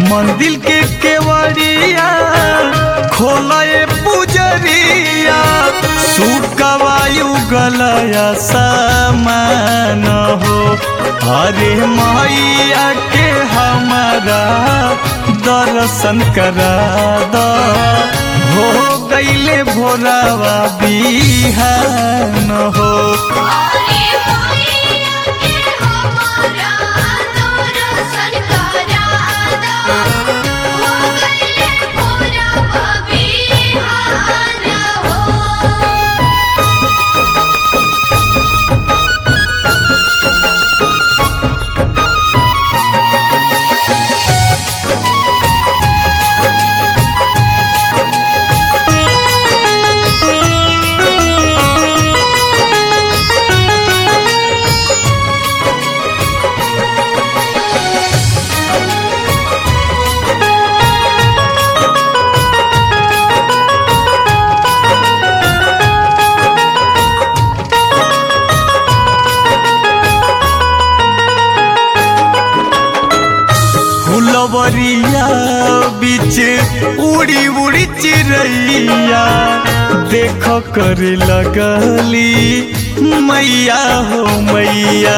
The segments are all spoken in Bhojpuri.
मंदिर के केवड़िया खोलए पुजरिया सुकवायु गलया समान हो हरे मैया के हमारा दर्शन करा द हो गईले भोरावा बिहान हो अरे मैया के हमारा दर्शन करादा हो गइले भोरवा बिहान हो फुलवरिया बीच उड़ी उड़ी चिड़ैया देख कर लगली मैया हो मैया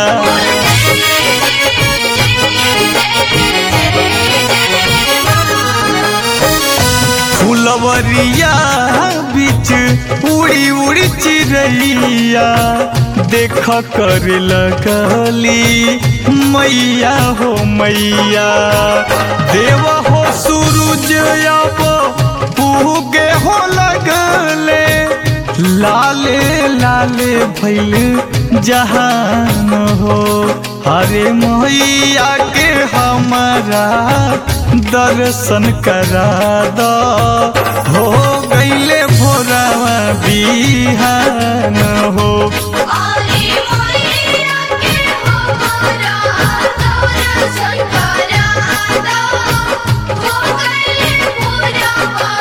फुलवरिया बीच उड़ी उड़ी चिड़ैया देख कर लगली मैया हो मैया देव हो सूरज अब पूगे हो लगले लाले लाले भैल जहान हो हरे मैया के हमारा दर्शन करा द हो गईले भोरावा बिहान हो अरे मैया के हमारा दर्शन करादा हो गइले भोरवा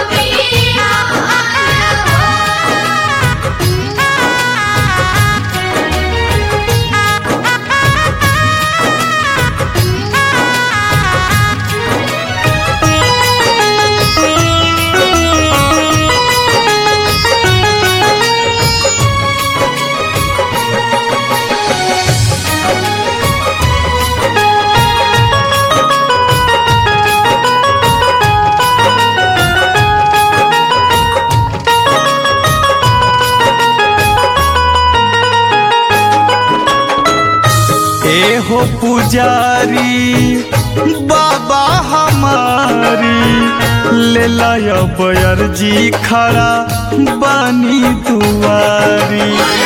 ए हो पुजारी बाबा हमारी ले लाया बयरजी खड़ा बानी दुआरी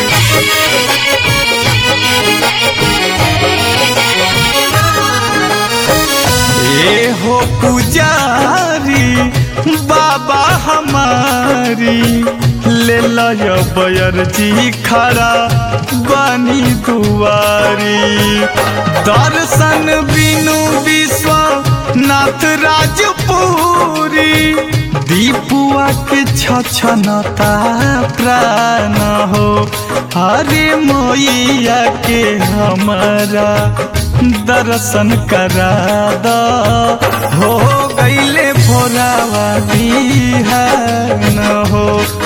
ए हो पुजारी बाबा हमारी ले लाया बयरजी खड़ा बानी दुआरी दर्शन बिनु विश्व नाथ राजपुरी दीपुआ के छछनता प्राण हो हरे मैया के हमारा दर्शन करा द हो गईले भोरावा बिहान हो